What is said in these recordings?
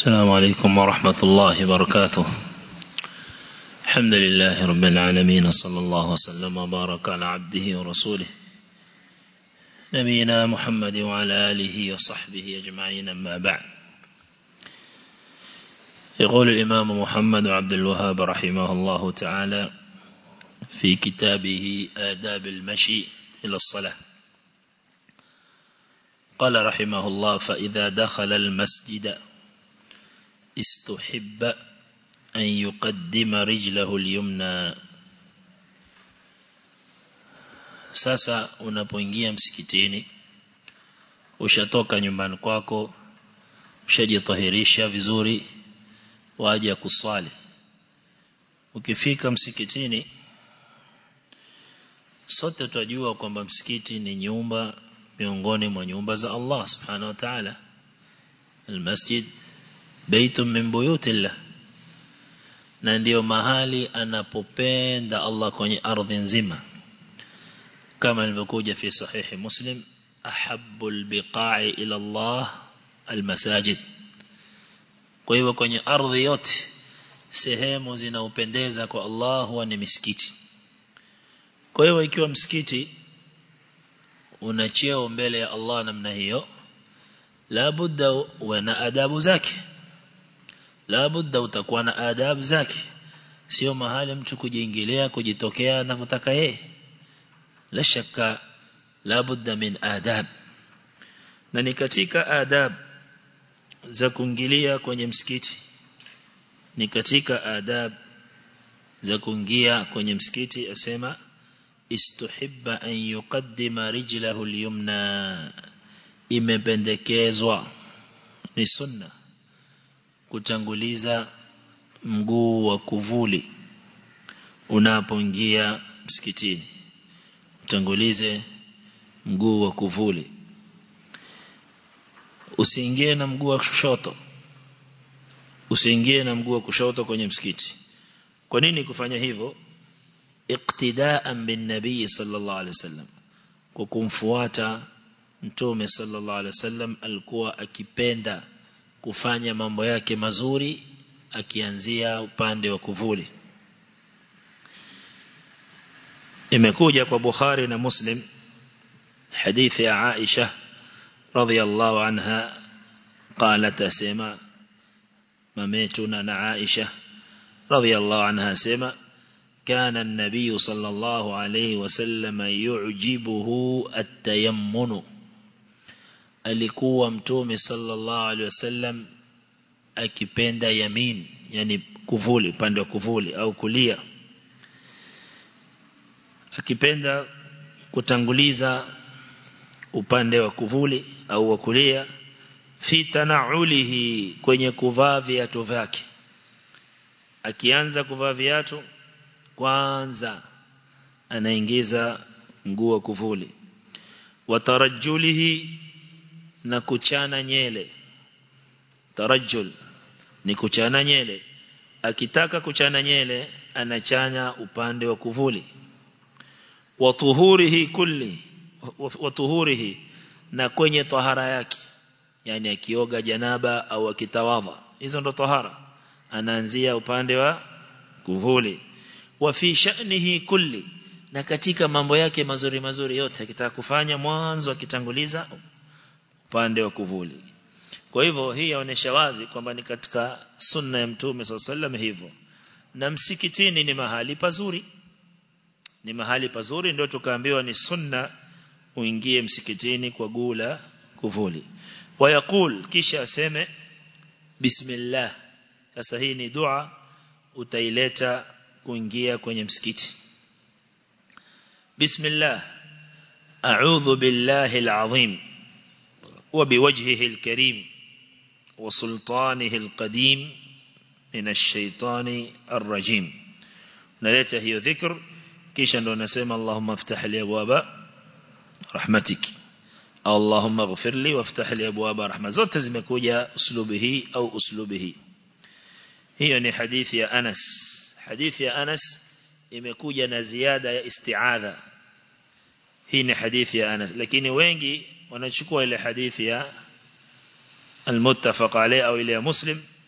السلام عليكم ورحمة الله وبركاته الحمد لله رب العالمين صلى الله وسلم وبارك على عبده ورسوله نبينا محمد وعلى آله وصحبه أجمعين أما بعد يقول الإمام محمد عبد الوهاب رحمه الله تعالى في كتابه آداب المشي إلى الصلاة قال رحمه الله فإذا دخل المسجد استحب أن يقدم رجله اليمنى sasa unapoingia msikitini ushatoka nyumbani kwako ushajitahirisha vizuri waje kuswali ukifika msikitini sote tunajua kwamba msikiti ni nyumba miongoni mwa nyumba za Allah subhanahu wa ta'ala almasjid baitun min buyutillah na ndio mahali anapopenda Allah kwenye ardhi nzima kama ilivyokuja fi sahihi muslim ahabbu albiqa'i ila Allah almasajid kwa hivyo kwenye ardhi yote sehemu zinaupendeza kwa Allah huwa ni misikiti kwa hivyo ikiwa msikiti una cheo mbele ya Allah namna hiyo la budda uwe na adabu zake la budda utakuwa na adabu zake sio mahali mtu kujiingilia kujitokea anavyotaka yeye la shaka la budda min adab na ni katika adab za kuingilia kwenye msikiti ni katika adab za kuingia kwenye msikiti asema istuhibba an yuqaddima rijlahu al-yumna imependekezwa ni sunna kutanguliza mguu wa kuvuli unapoingia msikitini utangulize mguu wa kuvuli usiingie na mguu wa kushoto usiingie na mguu wa kushoto kwenye msikiti kwa nini kufanya hivyo iqtidaan bin nabii sallallahu alaihi wasallam kwa kumfuata mtume sallallahu alaihi wasallam alikuwa akipenda kufanya mambo yake mazuri akianzia upande wa kuvuli imekuja kwa Bukhari na Muslim hadithi ya Aisha radhiyallahu anha قالت اسما مميتنا na Aisha radhiyallahu anha sema كان النبي صلى الله عليه وسلم يعجبه التيمن alikuwa mtume sallallahu alaihi wasallam akipenda yamin yani kuvuli upande wa kuvuli au kulia akipenda kutanguliza upande wa kuvuli au wa kulia fi tanaulihi kwenye kuvaa viatu vyake akianza kuvaa viatu kwanza anaingiza mguu wa kuvuli watarajulihi na kuchana nyele tarajul ni kuchana nyele akitaka kuchana nyele anachanya upande wa kuvuli watuhurihi kulli watuhurihi na kwenye tahara yake yani akioga janaba au akitawadha hizo ndo tahara anaanzia upande wa kuvuli wa fi sha'nihi kulli na katika mambo yake mazuri mazuri yote akitaka kufanya mwanzo akitanguliza upande wa kuvuli kwa hivyo hii yaonesha wazi kwamba ni katika sunna ya mtume sallallahu hivyo na msikitini ni mahali pazuri ni mahali pazuri ndio tukaambiwa ni sunna uingie msikitini kwa gula kuvuli wayakul kisha aseme bismillah sasa hii ni dua utaileta kuingia kwenye msikiti bismillah a'udhu billahi alazim وبوجهه الكريم وسلطانه القديم من الشيطان الرجيم نلeta hiyo dhikr kisha ndo nasema Allahumma iftah li abwaba rahmatik Allahumma ighfir li waftah li abwaba rahma zote zimekuja uslubi hii au uslubi hii hiyo ni hadithi ya Anas hadithi ya Anas imekuja na ziada ya isti'adha hii ni hadithi ya Anas lakini wengi wanachukua ile hadithi ya المتفق عليه أو إلى مسلم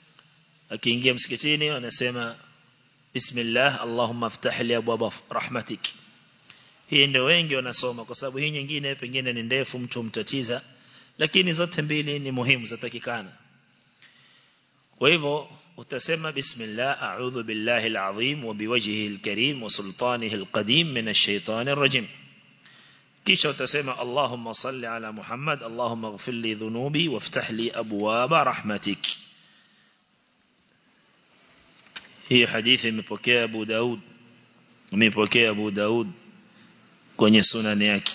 akiingia msikitini anasema bismillah allahumma aftah li abwaba rahmatik hii ndio wengi wanasoma kwa sababu hii nyingine pengine ni ndefu mtu mtatiza lakini zote mbili ni muhimu zatakikana kwa hivyo utasema bismillah a'udhu billahi alazim wa biwajhihi alkarim wa sultanihi alqadim min ash-shaytanir rajim kisha utasema allahumma salli ala muhammad allahumma ighfir li dhunubi waftah li abwaba rahmatik hii hadithi imepokea Abu Daud imepokea Abu Daud kwenye sunani yake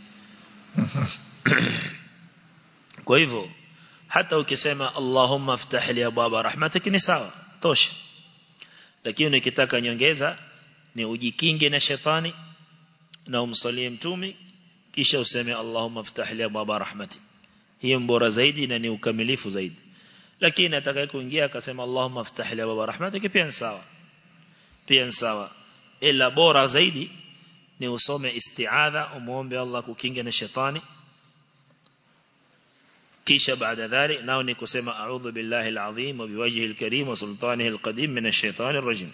kwa hivyo hata ukisema Allahumma aftah li abwaba rahmatik ni sawa tosha lakini ukitaka nyongeza ni ujikinge na shetani na umsalie mtumi kisha useme Allahumma aftah li abwaba rahmatik hiyo bora zaidi na ni ukamilifu zaidi lakini atakaye kuingia akasema Allahumma aftah li abwaba rahmatik pia ni sawa pia ni sawa ila bora zaidi ni usome isti'adha umuombe Allah kukinga na shetani kisha baada dhalik nao ni kusema a'udhu billahi alazim wa biwajhihi alkarim wa sultanihi alqadim min ash-shaytani ar-rajim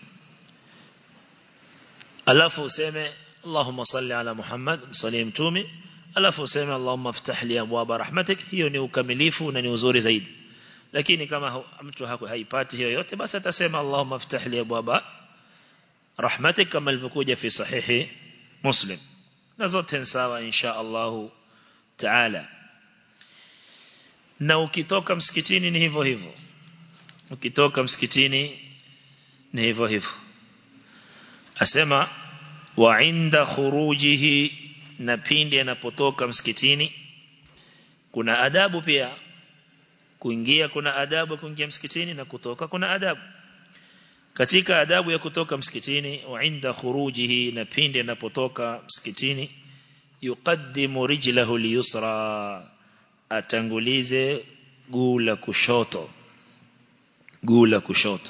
alafu useme Allahumma salli ala Muhammad salli mtume alafu useme Allahumma aftah li abwaba rahmatik hiyo ni ukamilifu na ni uzuri zaidi lakini kama mtu haipati hiyo yote basi atasema Allahumma aftah li abwaba rahmatik kama ilivyokuja fi sahihi muslim na zote sawa insha Allah taala na ukitoka msikitini ni hivyo hivyo ukitoka msikitini ni hivyo hivyo asema wa inda khurujihi na pindi anapotoka msikitini kuna adabu pia kuingia kuna adabu kuingia msikitini na kutoka kuna adabu katika adabu ya kutoka msikitini wa inda khurujihi na pindi anapotoka msikitini yuqaddimu rijlahu liyusra atangulize guu la kushoto guu la kushoto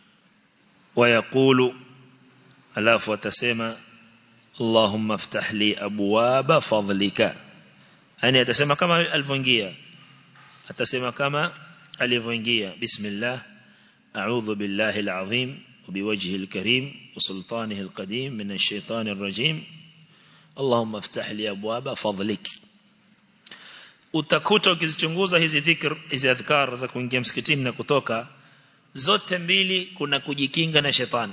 wayakulu alafu atasema Allahumma aftah li abwaba fadlika yani atasema kama alivyoingia atasema kama alivyoingia bismillah a'udhu billahi alazim وبوجهه الكريم وسلطانه القديم من الشيطان الرجيم اللهم افتح لي أبواب فضلك utakuta ukizichunguza hizi dhikr hizi adhkar za kuingia msikitini na kutoka zote mbili kuna kujikinga na shetani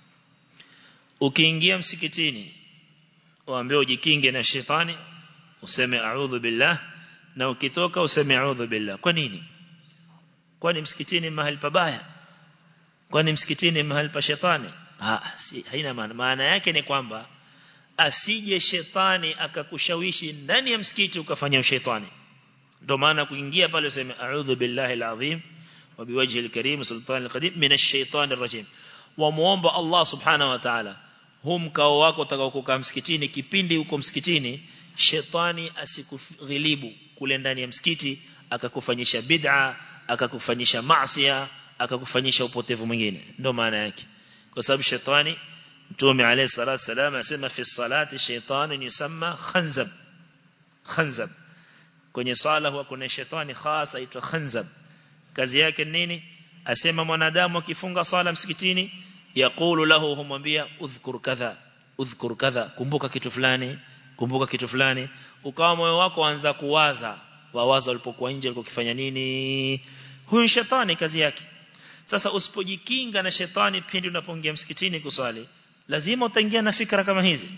ukiingia msikitini waambie ujikinge na shetani useme a'udhu billah na ukitoka useme a'udhu billah kwa nini kwani msikitini mahali pabaya kwani msikitini mahali pa shetani ha si haina maana maana yake ni kwamba asije shetani akakushawishi ndani ya msikiti ukafanya ushetani ndio maana kuingia pale useme a'udhu billahi alazim wa biwajhi alkarim sultan alqadim min ash-shaytan arrajim wa muomba Allah subhanahu wa ta'ala hum kao wako utakao kukaa msikitini kipindi uko msikitini shetani asikughilibu kule ndani ya msikiti akakufanyisha bid'a akakufanyisha maasiya akakufanyisha upotevu mwingine ndio maana yake kwa sababu shetani Mtume عليه الصلاه والسلام asema fi salati shaytan yusamma khanzab khanzab kwenye sala huwa kuna shetani khasa aitwa khanzab kazi yake nini asema mwanadamu akifunga sala msikitini yaqulu lahu humwambia udhkur kadha udhkur kadha kumbuka kitu fulani kumbuka kitu fulani ukawa moyo wako anza kuwaza wawaza ulipokuwa nje ulikuwa ukifanya nini huyu shetani kazi yake sasa usipojikinga na shetani pindi unapoingia msikitini kuswali lazima utaingia na fikra kama hizi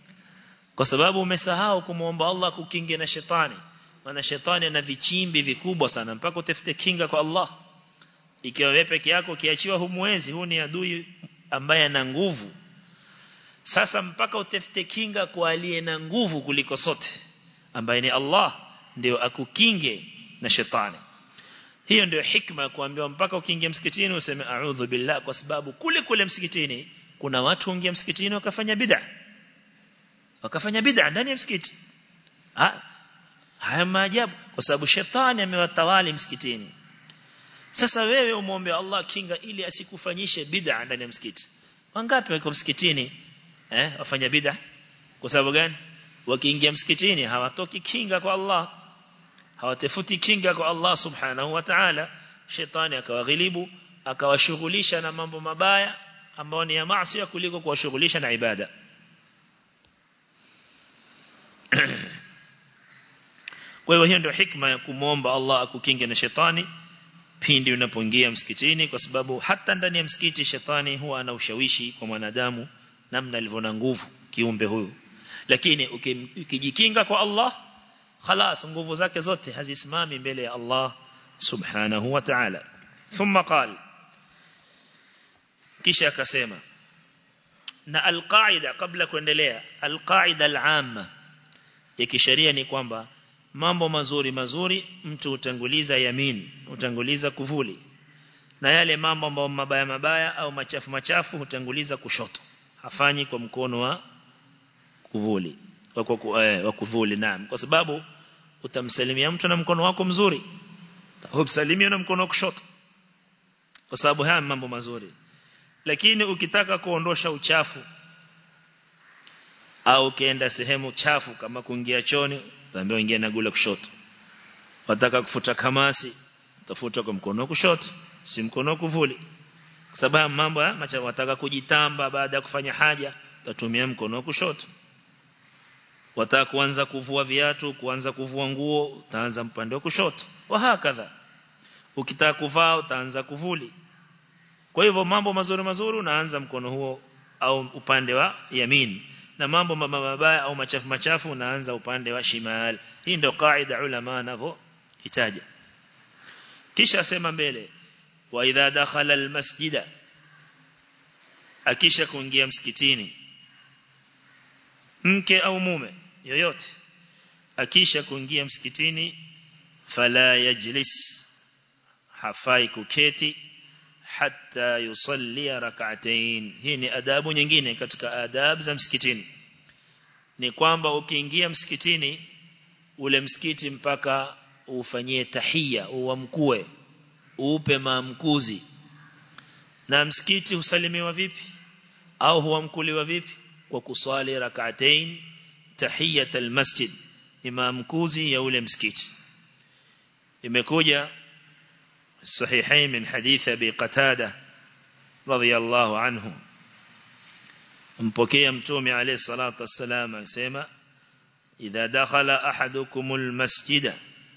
kwa sababu umesahau kumuomba Allah kukinge na shetani maana shetani ana vichimbi vikubwa sana mpaka utafute kinga kwa Allah ikiwa wewe peke yako kiachiwa humwezi huu ni adui ambaye ana nguvu sasa mpaka utafute kinga kwa aliye na nguvu kuliko sote ambaye ni Allah ndio akukinge na shetani hiyo ndio hikma ya kuambiwa mpaka ukiingia msikitini useme a'udhu billah kwa sababu kule kule msikitini kuna watu waingia msikitini wakafanya bid'a wakafanya bid'a ndani ya msikiti ha haya maajabu kwa sababu shetani amewatawali msikitini sasa wewe umuombe Allah kinga ili asikufanyishe bid'a ndani ya msikiti wangapi wako msikitini eh wafanya bid'a kwa sababu gani wakiingia msikitini hawatoki kinga kwa Allah hawatafuti kinga kwa Allah subhanahu wa ta'ala shetani akawaghilibu akawashughulisha na mambo mabaya ambao ni ya maasi kuliko kuwashughulisha na ibada kwa hiyo hiyo ndio hikma ya kumwomba Allah akukinge na shetani pindi unapoingia msikitini kwa sababu hata ndani ya msikiti shetani huwa ana ushawishi kwa mwanadamu namna alivyo na nguvu kiumbe huyu lakini ukijikinga kwa Allah خلاص nguvu zake zote hazisimami mbele ya Allah subhanahu wa ta'ala thumma qala kisha akasema na alqaida kabla kuendelea alqaida alama ya kisheria ni kwamba mambo mazuri mazuri mtu utanguliza yamin utanguliza kuvuli na yale mambo ambayo mabaya mabaya au machafu machafu utanguliza kushoto hafanyi kwa mkono wa kuvuli wa, kwa, eh, wa kuvuli naam kwa sababu utamsalimia mtu na mkono wako mzuri humsalimia na mkono wa kushoto kwa sababu haya mambo mazuri lakini ukitaka kuondosha uchafu au ukienda sehemu chafu kama kuingia choni utaambiwa ingia na gula kushoto wataka kufuta kamasi utafuta kwa mkono wa kushoto si mkono wa kuvuli kwa sababu mambo ya macha wataka kujitamba baada ya kufanya haja utatumia mkono wa kushoto wataka kuanza kuvua viatu kuanza kuvua nguo utaanza mpande wa kushoto wa hakadha ukitaka kuvaa utaanza kuvuli kwa hivyo mambo mazuri mazuri unaanza mkono huo au upande wa yamin na mambo mabaya au machafu machafu unaanza upande wa shimal hii ndio kaida ulama wanavyo itaja kisha asema mbele wa idha dakhala almasjida akisha kuingia msikitini mke au mume yoyote akisha kuingia msikitini fala yajlis hafai kuketi hatta yusalli rak'atayn hii ni adabu nyingine katika adab za msikitini ni kwamba ukiingia msikitini ule msikiti mpaka ufanyie tahia uamkue uupe maamkuzi na msikiti husalimiwa vipi au huamkuliwa vipi kwa kusali rak'atayn tahiyat almasjid ni maamkuzi ya ule msikiti imekuja صحيحين من حديث أبي قتادة رضي الله عنه mpokea mtume alayhi salatu wassalam anasema idha dakhala ahadukum almasjida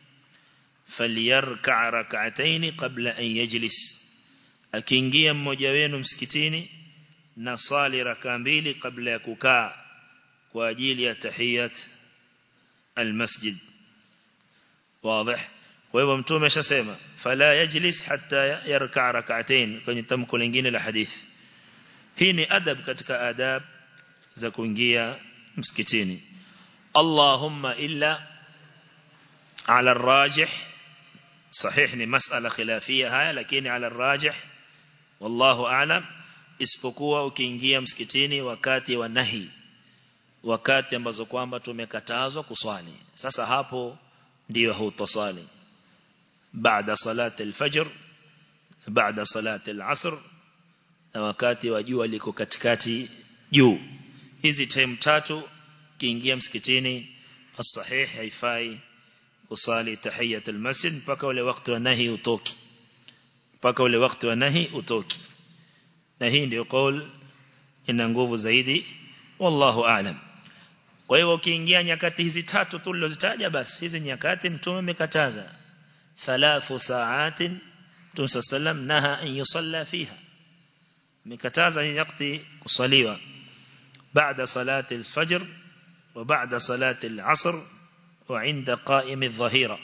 falyarka' rak'atayn qabla an yajlis akiingia mmoja wenu msikitini na sali raka mbili kabla ya kukaa kwa ajili ya tahiyat almasjid wazi kwa hivyo mtume ashasema fala yajlis hatta yarka rak'atayn kwenye tamko lingine la hadithi hii ni adab katika adab za kuingia msikitini Allahumma illa ala rajih صحيح ni masala khilafia haya lakini ala rajih wallahu a'lam isipokuwa ukiingia msikitini wakati wa nahi wakati ambazo kwamba tumekatazwa kuswali sasa hapo ndio hutosali بعد صلاة الفجر بعد صلاة العصر na wakati wa jua liko katikati juu hizi time tatu kiingia msikitini as-sahih haifai kusali tahiyat al-masjid mpaka ule wakati wa nahi utoki mpaka ule wakati wa nahi utoki na hii ndio kaul ina nguvu zaidi wallahu aalam kwa hiyo ukiingia nyakati hizi tatu tulizozitaja basi hizi nyakati mtume amekataza ثلاث ساعات تنسى السلام نهى أن يصلى فيها مكتازا يقضي كصليوة بعد صلاة الفجر وبعد صلاة العصر وعند قائم الظهيرة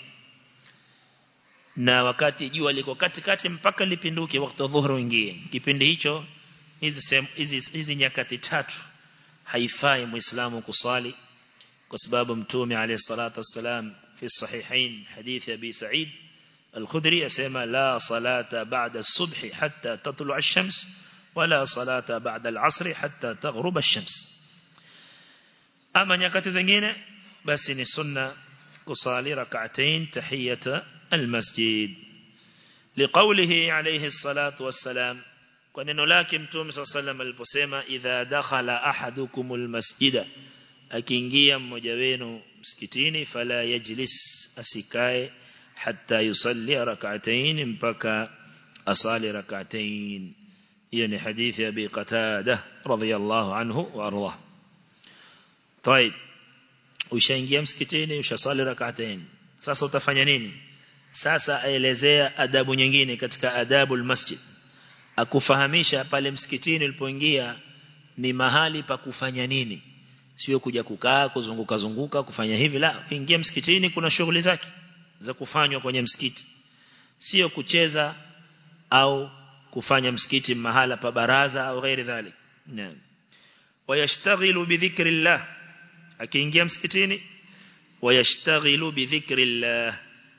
na wakati jua liko katikati mpaka lipinduke wakati dhuhuri ingie kipindi hicho hizi hizi hizi nyakati tatu haifai muislamu kusali kwa sababu mtume alayhi salatu wassalam في الصحيحين حديث أبي سعيد الخدري أسمى لا صلاة بعد الصبح حتى تطلع الشمس ولا صلاة بعد العصر حتى تغرب الشمس أما نيكات زنجين بس نسنة كصالي ركعتين تحية المسجد لقوله عليه الصلاة والسلام وننو لكن توم صلى الله عليه وسلم البسيمة إذا دخل أحدكم المسجد akiingia mmoja wenu msikitini fala yajlis asikae hatta yusalli rak'atayn mpaka asali rak'atayn hiyo ni hadithi ya Abi Qatada radhiyallahu anhu wa ardah طيب ushaingia msikitini ushasali rak'atayn sasa utafanya nini sasa aelezea adabu nyingine katika adabul masjid akufahamisha pale msikitini ulipoingia ni mahali pa kufanya nini sio kuja kukaa kuzunguka zunguka kufanya hivi la ukiingia msikitini kuna shughuli zake za kufanywa kwenye msikiti sio kucheza au kufanya msikiti mahala pa baraza au ghairi dhalik naam wayashtaghilu bidhikrillah akiingia msikitini wayashtaghilu bidhikrillah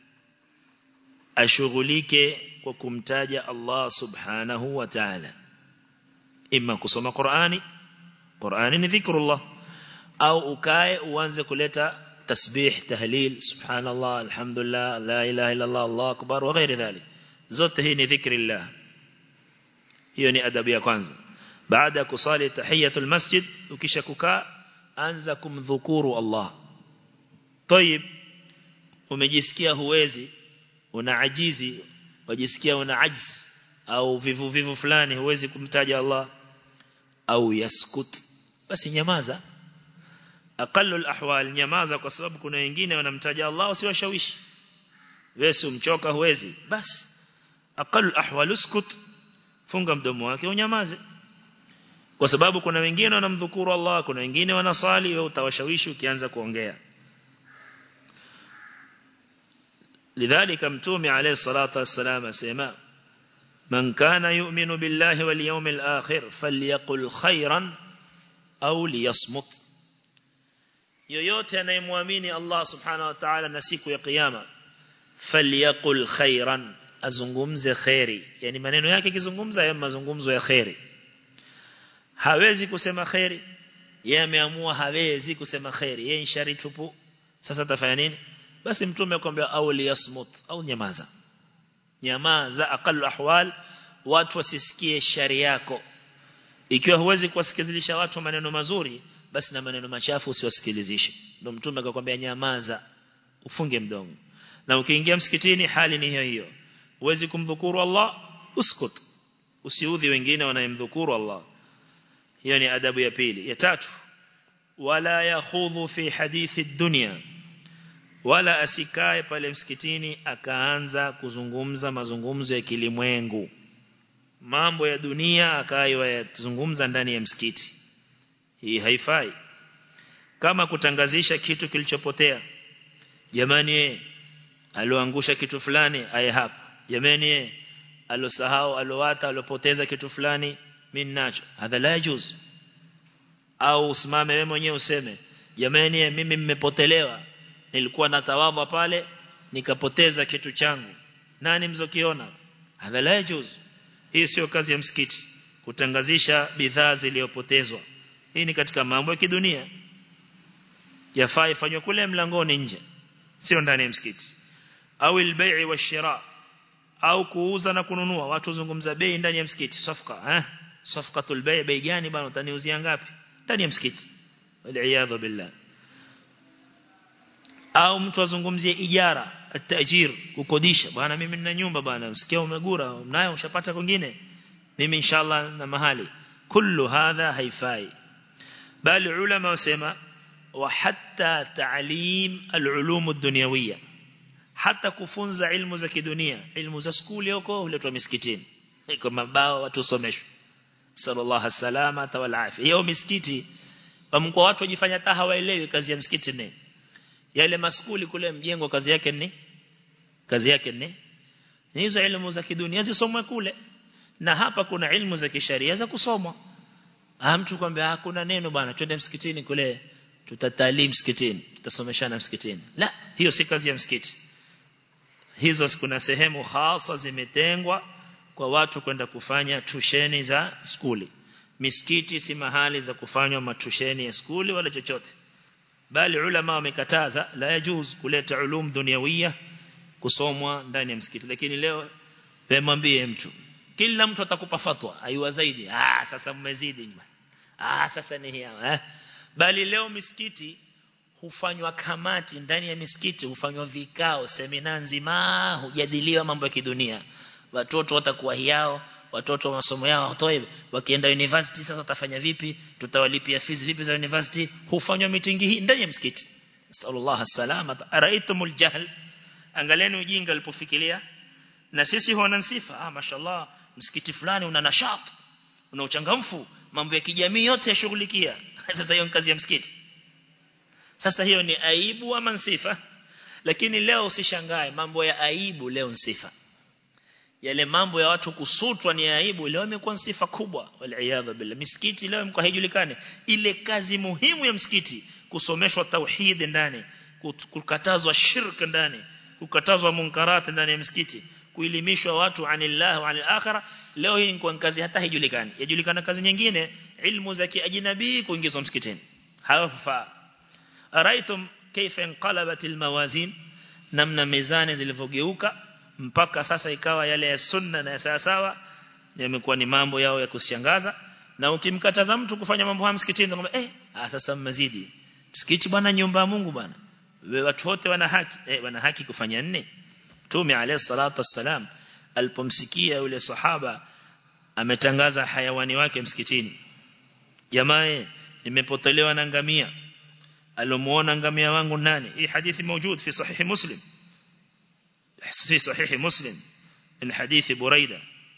ashughulike kwa kumtaja Allah subhanahu wa ta'ala imma kusoma Qur'ani Qur'ani ni dhikrullah au ukae uanze kuleta tasbih tahlil subhanallah alhamdulillah la ilaha illa Allah Allahu akbar wa ghairi dhalik zote hii ni dhikrillah hiyo ni adabu ya kwanza baada ya kusali tahiyatul masjid ukisha kukaa anza kumdhukuru Allah طيب umejisikia huwezi una ajizi wajisikia una ajz au vivu vivu fulani huwezi kumtaja Allah au yaskut basi nyamaza aqallu alahwal nyamaza kwa sababu kuna wengine wanamtaja Allah usiwashawishi wewe umchoka huwezi basi aqallu alahwal uskut funga mdomo wake unyamaze kwa sababu kuna wengine wanamdhukuru Allah kuna wengine wanasali wewe utawashawishi ukianza kuongea لذلك متومي عليه الصلاة والسلام سيما من كان يؤمن بالله واليوم الآخر فليقل خيرا أو ليصمت yoyote anayemwamini Allah subhanahu wa ta'ala na siku ya kiyama falyakul khairan azungumze khairi yani maneno yake kizungumza ya mazungumzo ya khairi hawezi kusema khairi yeye ameamua hawezi kusema khairi yeye shari tupu sasa tafanya nini basi mtume akwambia au liyasmut au nyamaza nyamaza aqallu ahwal watu wasisikie shari yako ikiwa huwezi kuwasikilizisha watu maneno mazuri basi na maneno machafu usiwasikilizishe ndio mtume akakwambia nyamaza ufunge mdomo na ukiingia msikitini hali ni hiyo hiyo huwezi kumdhukuru Allah uskut usiudhi wengine wanayemdhukuru Allah hiyo ni adabu ya pili ya tatu wala yakhudhu fi hadithi dunya wala asikae pale msikitini akaanza kuzungumza mazungumzo ya kilimwengu mambo ya dunia akawa yazungumza ndani ya msikiti hii haifai kama kutangazisha kitu kilichopotea jamani aloangusha kitu fulani aye hapa jamani alosahau alowata alopoteza kitu fulani mimi nacho hadha la yajuz au usimame wewe mwenyewe useme jamani mimi mmepotelewa nilikuwa natawadha pale nikapoteza kitu changu nani mzokiona hadha la yajuz hii sio kazi ya msikiti kutangazisha bidhaa zilizopotezwa hii ni katika mambo ya kidunia yafaa ifanywe kule mlangoni nje sio ndani ya msikiti au albai' washira au kuuza na kununua watu wazungumza bei ndani ya msikiti safqa eh safqatul bay' bei gani bwana utaniuzia ngapi ndani ya msikiti wal billah au mtu azungumzie ijara atajir kukodisha bwana mimi nina nyumba bwana usikia umegura mnayo ushapata kwingine mimi inshallah na mahali kullu hadha haifai bali ulama wasema wa hatta ta'lim al-ulum ad-dunyawiyya hata kufunza ilmu za kidunia ilmu za skuli huko huletwa misikitini iko mabao watu someshwe sallallahu salama wal afia hiyo misikiti wamkuwa watu wajifanya hata hawaelewi kazi ya msikiti ni yale maskuli kule mjengo kazi yake ni kazi yake ni hizo ilmu za kidunia zisomwe kule na hapa kuna ilmu za kisheria za kusomwa ah mtu kwambia hakuna neno bwana twende msikitini kule tutatalii msikitini tutasomeshana msikitini la hiyo si kazi ya msikiti hizo kuna sehemu hasa zimetengwa kwa watu kwenda kufanya tusheni za skuli misikiti si mahali za kufanywa matusheni ya skuli wala chochote bali ulama wamekataza la yajuz kuleta ulum duniawia kusomwa ndani ya msikiti lakini leo wemwambie mtu kila mtu atakupa fatwa aiwa zaidi ah sasa mmezidi ah sasa ni hiya eh bali leo misikiti hufanywa kamati ndani ya misikiti hufanywa vikao semina nzima hujadiliwa mambo ya kidunia watoto watakuwa hiao watoto wa masomo yao watoe wakienda university sasa watafanya vipi tutawalipia fees vipi za university hufanywa mitingi hii ndani ya msikiti sallallahu salama araitumul jahl angalieni ujinga alipofikiria na sisi huona sifa ah mashallah msikiti fulani una nashat una uchangamfu mambo ya kijamii yote yashughulikia sasa hiyo kazi ya msikiti sasa hiyo ni aibu ama sifa lakini leo usishangae mambo ya aibu leo ni sifa yale mambo ya watu kusutwa ni aibu leo imekuwa sifa kubwa wal billah misikiti leo imekuwa haijulikani ile kazi muhimu ya msikiti kusomeshwa tauhid ndani kukatazwa shirk ndani kukatazwa munkarat ndani ya msikiti kuelimishwa watu anillah wa anil akhirah leo hii ni kazi hata haijulikani yajulikana kazi nyingine ilmu za kiajnabi kuingizwa msikitini hawafaa araitum kaifa inqalabat almawazin namna mizani zilivyogeuka mpaka sasa ikawa yale ya sunna na ya sawa sawa yamekuwa ni mambo yao ya kushangaza na ukimkataza mtu kufanya mambo haya msikitini kwamba eh ah sasa mmezidi msikiti bwana nyumba ya Mungu bwana wewe watu wote wana haki eh wana haki kufanya nne Mtume alayhi salatu wassalam alipomsikia yule sahaba ametangaza hayawani wake msikitini jamaa nimepotelewa na ngamia alomuona ngamia wangu nani hii hadithi موجود في صحيح مسلم في صحيح مسلم الحديث بريدة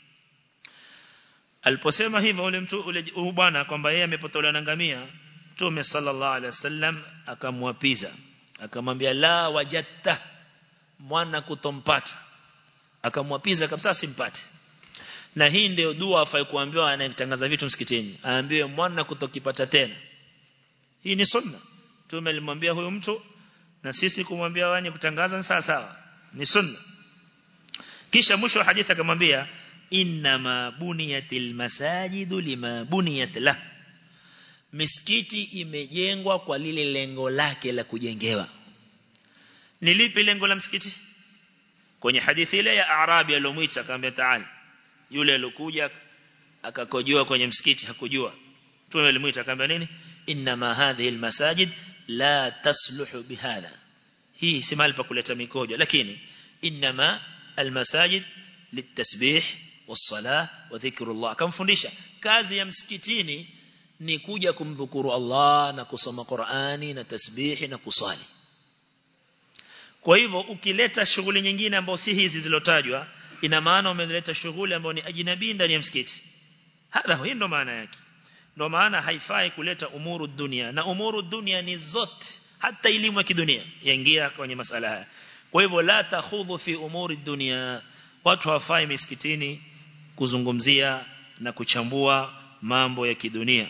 aliposema hivyo ule mtu ule bwana kwamba yeye amepotelewa na ngamia Mtume sallallahu alaihi wasallam akamwapiza akamwambia la wajatta mwana kutompata akamwapiza kabisa simpate na hii ndio dua afai kuambiwa anayetangaza vitu msikitini aambiwe mwana kutokipata tena hii ni sunna Mtume alimwambia huyo mtu na sisi kumwambia wani kutangaza ni sawa sawa ni sunna kisha mwisho wa hadithi akamwambia inna ma buniyatil masajidu lima buniyat la misikiti imejengwa kwa lile lengo lake la kujengewa ni lipi lengo la msikiti kwenye hadithi ile ya Arabi aliyomwita akamwambia taali yule aliyokuja akakojoa kwenye msikiti hakujua Mtume alimwita akamwambia nini inma hadhihi almasajid la tasluhu bihadha hii si mahali pa kuleta mikojo lakini inma almasajid litasbih والصلاه وذكر الله kamfundisha kazi ya msikitini ni kuja kumdhukuru Allah na kusoma Qur'ani na tasbihi na kusali kwa hivyo ukileta shughuli nyingine ambazo si hizi zilotajwa ina maana umeleta shughuli ambayo ni ajnabi ndani ya msikiti hadha hii ndo maana yake ndo maana haifai kuleta umuru dunia na umuru dunia ni zote hata elimu ya kidunia yaingia kwenye masala haya kwa hivyo la takhudhu fi umuri dunia watu hawafai misikitini kuzungumzia na kuchambua mambo ya kidunia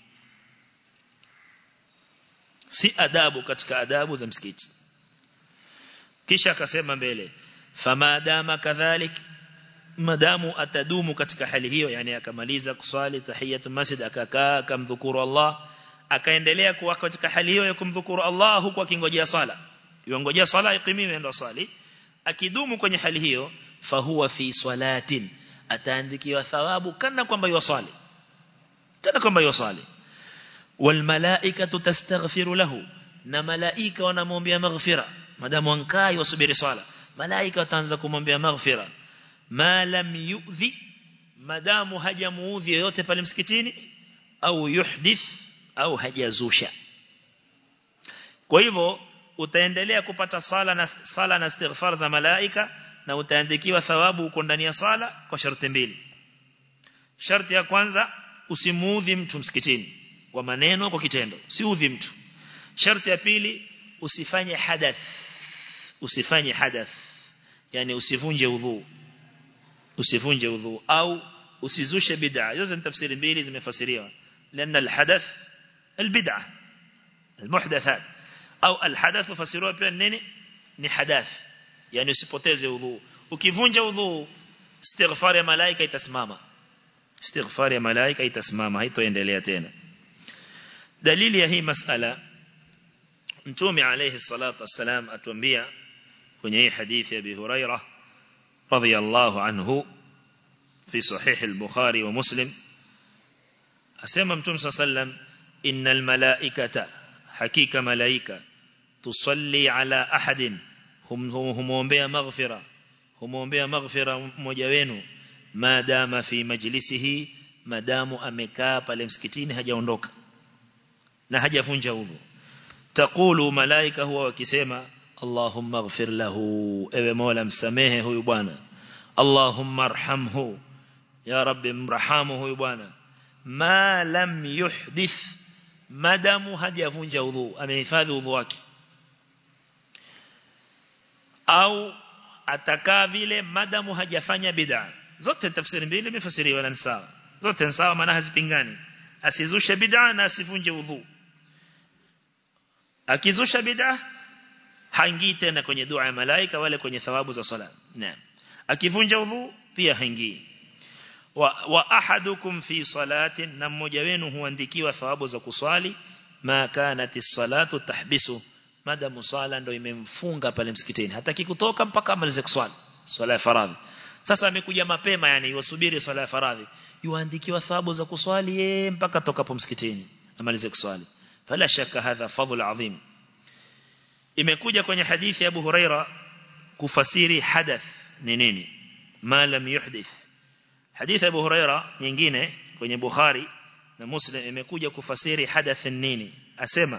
si adabu katika adabu za msikiti kisha akasema mbele famadama kadhalik madamu atadumu katika hali hiyo yani akamaliza kuswali tahiyatul masjid akakaa akamdhukuru Allah akaendelea kuwa katika hali hiyo ya kumdhukuru Allah huku akingojea swala yongojea swala ikimiwe ndo swali akidumu kwenye hali hiyo fahuwa fi swalatin ataandikiwa thawabu kana kwamba yusali kana kwamba yusali wal malaikatu tastaghfiru lahu na malaika wanamwombea maghfira madamu ankai wasubiri swala malaika wataanza kumwombea maghfira ma lam yu'dhi madamu hajamuudhi yoyote pale msikitini au yuhdith au hajazusha kwa hivyo utaendelea kupata sala na sala na istighfar za malaika na utaandikiwa thawabu uko ndani ya sala kwa sharti mbili sharti ya kwanza usimuudhi mtu msikitini kwa maneno kwa kitendo siudhi mtu sharti ya pili usifanye hadath usifanye hadath yani usivunje udhu usivunje udhu au usizushe bid'a hizo ni tafsiri mbili zimefasiriwa لأن الحدث البدعة المحدثات أو الحدث فسروه pia nini ni hadath yani usipoteze udhu ukivunja udhu istighfar ya malaika itasimama istighfar ya malaika itasimama haitoendelea tena dalili ya hii masala mtume alayhi salatu wassalam atuambia kwenye hii hadithi ya Abi Hurairah radhiyallahu anhu fi sahih al-Bukhari wa Muslim asema mtume sallam innal malaikata hakika malaika tusalli ala ahadin humuombea maghfira humuombea maghfira mmoja wenu maadama fi majlisihi madamu amekaa pale msikitini hajaondoka na hajavunja udhu taqulu malaika huwa wakisema Allahumma ighfir lahu ewe Mola msamehe huyu bwana Allahumma arhamhu ya rabbi mrahamu huyu bwana ma lam yuhdith madamu hajavunja udhu amehifadhi udhu wake au atakaa vile madamu hajafanya bid'a zote tafsiri mbili imefasiriwa na sawa zote sawa maana hazipingani asizushe bid'a na asivunje udhu akizusha bid'a haingii tena kwenye dua ya malaika wale kwenye thawabu za sala naam akivunja udhu pia haingii wa, wa ahadukum fi salatin na mmoja wenu huandikiwa thawabu za kuswali ma kanati salatu tahbisu madamu swala ndo imemfunga pale msikitini hataki kutoka mpaka amalize kuswali swala ya faradhi sasa amekuja mapema yani yusubiri swala ya faradhi yuandikiwa thawabu za kuswali yeye mpaka tokapo msikitini amalize kuswali fala shaka hadha fadhl adhim imekuja kwenye hadithi ya Abu Huraira kufasiri hadath ni nini ma lam yuhdith hadithi Abu Huraira nyingine kwenye Bukhari na Muslim imekuja kufasiri hadath nini asema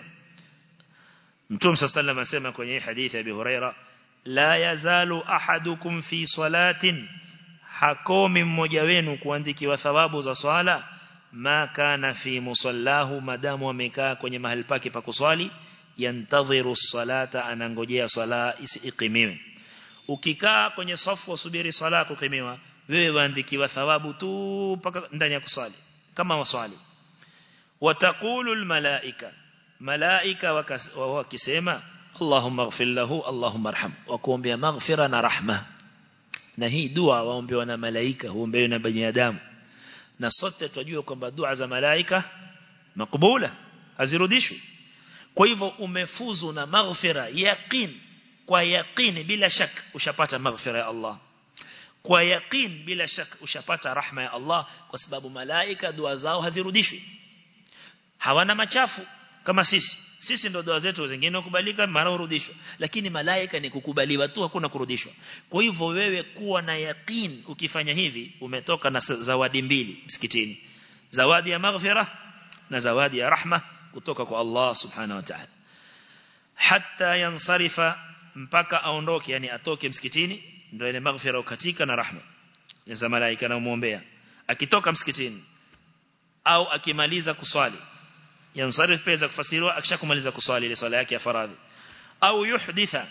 Mtume sallallahu asema kwenye hadithi ya Abu Huraira la yazalu ahadukum fi salatin hakomi mmoja wenu kuandikiwa thawabu za swala ma kana fi musallahu madamu amekaa kwenye mahali pake pa kuswali yantadhiru salata anangojea swala isiqimiwe ukikaa kwenye safu usubiri swala kukimiwa wewe waandikiwa thawabu tu mpaka ndani ya kuswali kama waswali wataqulu almalaika malaika wakisema Allahumma ighfir lahu Allahumma arham wakuombea maghfira na rahma na hii dua waombewa na malaika huombewa na binadamu na sote tunajua kwamba dua za malaika makubula hazirudishwi kwa hivyo umefuzu na maghfira yaqin kwa yaqini bila shak ushapata maghfira ya Allah kwa yaqin bila shak ushapata rahma ya Allah kwa sababu malaika dua zao hazirudishwi hawana machafu kama sisi sisi ndo dua zetu zingine kukubalika mara urudishwa lakini malaika ni kukubaliwa tu hakuna kurudishwa kwa hivyo wewe kuwa na yaqin ukifanya hivi umetoka na zawadi mbili msikitini zawadi ya maghfira na zawadi ya rahma kutoka kwa Allah subhanahu wa ta'ala hatta yansarifa mpaka aondoke yani atoke msikitini ndio ile maghfira ukatika na rahma za malaika na muombea akitoka msikitini au akimaliza kuswali yansarif pesa kufasiriwa akishakumaliza kuswali ile swala yake ya faradhi au yuhditha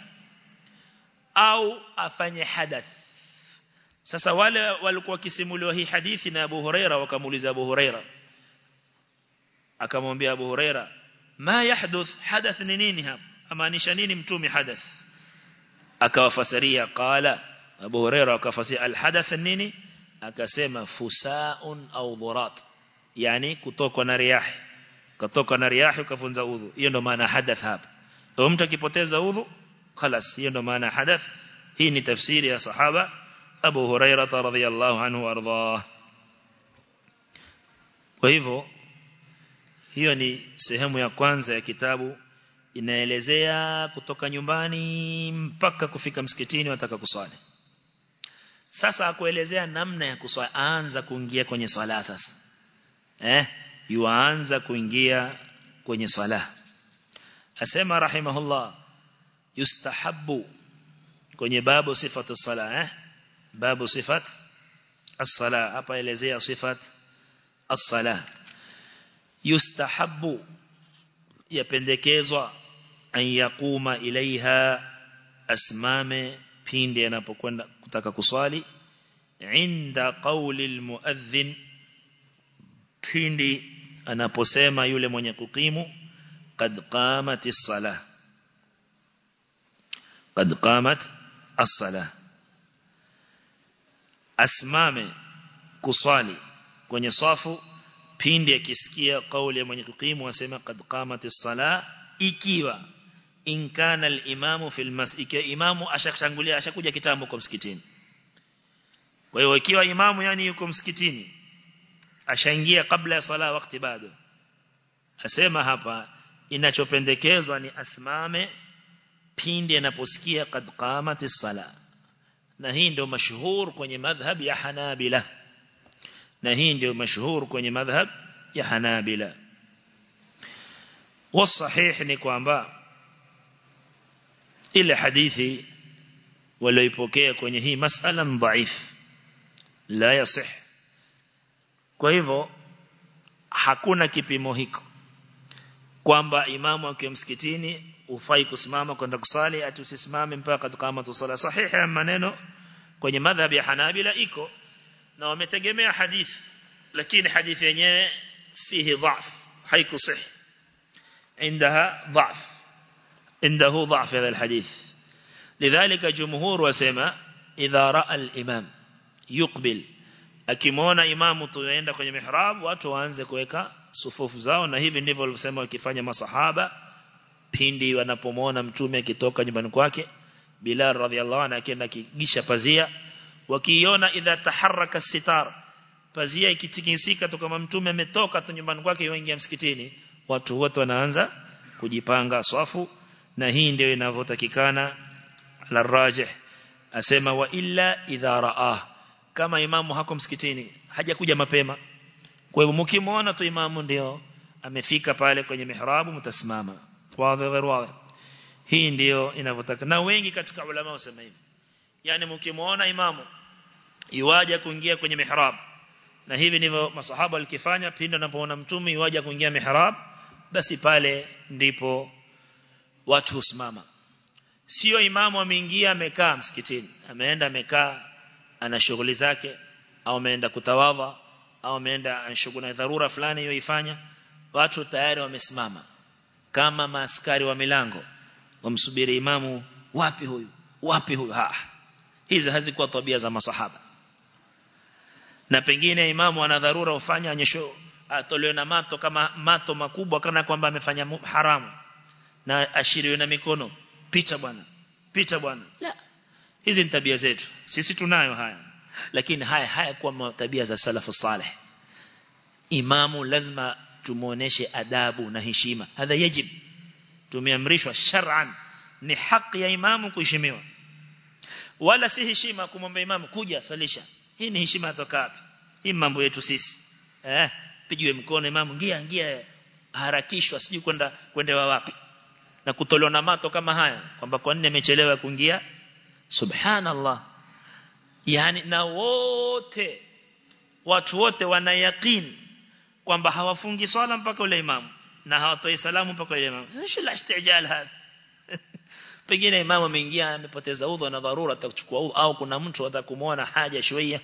au afanye hadath sasa wale walikuwa wakisimuliwa hii hadithi na Abu Huraira wakamuuliza Abu Huraira akamwambia Abu Huraira ma yahduth hadath ni nini hapa amaanisha nini mtume hadath akawafasiria qala Abu Huraira akafasiria alhadath nini akasema fusaun au dhurat yani kutokwa na riyahi katoka na riyahi ukafunza udhu hiyo ndo maana hadath hapa kwa mtu akipoteza udhu خلاص hiyo ndo maana hadath hii ni tafsiri ya sahaba Abu Hurairah radhiyallahu anhu warḍah kwa hivyo hiyo ni sehemu ya kwanza ya kitabu inaelezea kutoka nyumbani mpaka kufika msikitini wataka kuswali sasa akuelezea namna ya kuswali aanza kuingia kwenye swala sasa eh yuanza kuingia kwenye swala asema rahimahullah yustahabbu kwenye babu sifatu sala eh babu sifat as-sala hapa elezea sifat as-sala yustahabbu yapendekezwa an yakuma ilaiha asmame pindi anapokwenda kutaka kuswali inda qawli almuadhdhin pindi anaposema yule mwenye kukimu qad qamat as-salah qad qamat as-salah asmame kuswali kwenye safu pindi akisikia kauli ya mwenye kukimu asema qad qamat as-salah ikiwa in kana al-imamu fil masjid imamu ashakutangulia ashakuja kitambo kwa msikitini kwa hiyo ikiwa imamu yani yuko msikitini ashaingia kabla ya sala wakati bado asema hapa inachopendekezwa ni asimame pindi anaposikia qad qamatis sala na hii ndio mashuhur kwenye madhhab ya Hanabila na hii ndio mashuhur kwenye madhhab ya Hanabila والصحيح ni kwamba ile hadithi walioipokea kwenye hii masala dhaif la yasih kwa hivyo hakuna kipimo hiko kwamba imamu akiwa msikitini ufai kusimama kwenda kusali ati usisimame mpaka kama tusala sahihi maneno kwenye madhhab ya Hanabila iko na wametegemea hadithi lakini hadithi yenyewe fihi dhaf haikusih عندها ضعف عنده ضعف هذا الحديث لذلك جمهور وسما إذا رأى الإمام يقبل akimwona imamu tuenda kwenye mihrab watu waanze kuweka sufufu zao na hivi ndivyo walisema wakifanya masahaba pindi wanapomwona mtume akitoka nyumbani kwake Bilal radhiallahu anhu akienda kigisha pazia wakiiona idha taharraka sitar pazia ikitikisika tu kama mtume ametoka tu nyumbani kwake yuingia msikitini watu wote wanaanza kujipanga swafu na hii ndio inavyotakikana la rajih asema wa illa idha raah kama imamu hako msikitini hajakuja mapema kwa hivyo mkimwona tu imamu ndio amefika pale kwenye mihrabu mtasimama wazi wazi hii ndio inavyotaka na wengi katika ulama wasema hivi yani mkimwona imamu iwaje kuingia kwenye mihrab na hivi ndivyo masahaba walikifanya pindi wanapoona mtume iwaje kuingia mihrab basi pale ndipo watu husimama sio imamu ameingia amekaa msikitini ameenda amekaa ana shughuli zake au ameenda kutawadha au ameenda shughuli na dharura fulani yoifanya watu tayari wamesimama kama maaskari wa milango wamsubiri imamu wapi huyu wapi huyu ha hizi hazikuwa tabia za masahaba na pengine imamu ana dharura ufanya anyesho atolewe na mato kama mato makubwa kana kwamba amefanya haramu na ashiriwe na mikono pita bwana pita bwana la hizi ni tabia zetu sisi tunayo haya lakini haya haya kwa tabia za salafu saleh imamu lazima tumuoneshe adabu na heshima hadha yajib tumeamrishwa shar'an ni haki ya imamu kuheshimiwa wala si heshima kumwomba imamu kuja salisha hii ni heshima toka wapi hii mambo yetu sisi eh pigiwe mkono imamu ngia ngia harakishwa sijui kwenda kwendewa wapi na kutolewa na mato kama haya kwamba kwa nini amechelewa kuingia subhanallah yani na wote watu wote wana yaqeen kwamba hawafungi swala mpaka ule imamu na hawatoi salamu mpaka ule imamu sasa la istijal hapa pengine imamu ameingia amepoteza udhu na dharura atakuchukua udhu au kuna mtu atakumuona haja shويه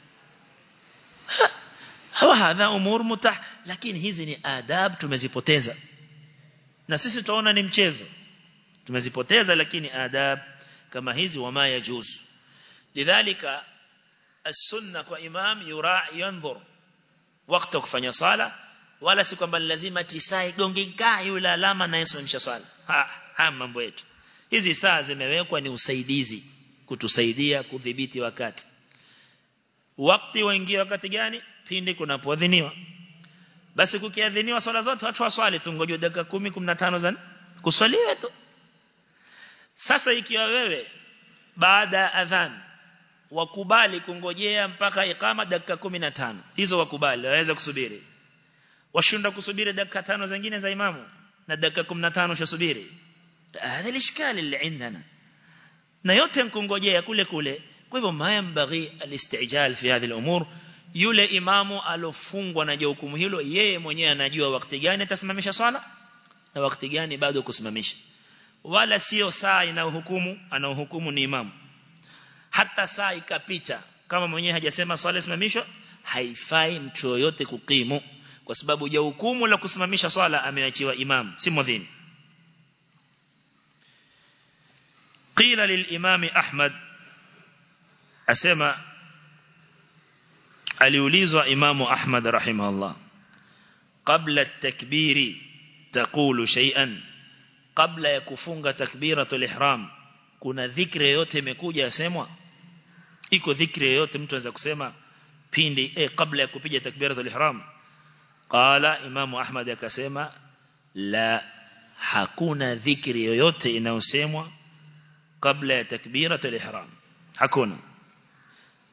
hawa hadha umur mutah lakini hizi ni adab tumezipoteza na sisi tunaona ni mchezo tumezipoteza lakini adab kama hizi wama yajuz lidhalika as-sunna kwa imam yura yanzur wakati kufanya sala wala si kwamba lazima tisai gonginga yule alama na yesimamisha sala ha, ha mambo yetu hizi saa zimewekwa ni usaidizi kutusaidia kudhibiti wakati wakati waingia wakati gani pindi kunapoadhiniwa basi kukiadhiniwa swala zote watu waswali tu ngoje dakika 10 15 za kuswaliwe tu sasa ikiwa wewe baada ya adhan wakubali kungojea mpaka ikama dakika 15 hizo wakubali waweza kusubiri washinda kusubiri dakika 5 zingine za imamu na dakika 15 ushasubiri هذا الاشكال اللي عندنا na yote nkungojea kule kule kwa hivyo mayambaghi alistijal fi hadhihi al-umur yule imamu alofungwa na hukumu hilo yeye mwenyewe anajua wakati gani atasimamisha swala na wakati gani bado kusimamisha wala sio saa inayohukumu anaohukumu ni imamu hata saa ikapita kama mwenyewe hajasema swala isimamishwe haifai mtu yoyote kukimu kwa sababu ya hukumu la kusimamisha swala ameachiwa imamu si mwadhini قيل للإمام أحمد أسمى aliulizwa imamu Ahmad rahimahullah qabla at-takbiri taqulu shay'an kabla ya kufunga takbiratul ihram kuna dhikri yote imekuja yasemwa iko dhikri yote mtu anaweza kusema pindi eh kabla ya kupiga takbiratul ihram qala imamu Ahmad akasema la hakuna dhikri yoyote inayosemwa kabla ya takbiratul ihram hakuna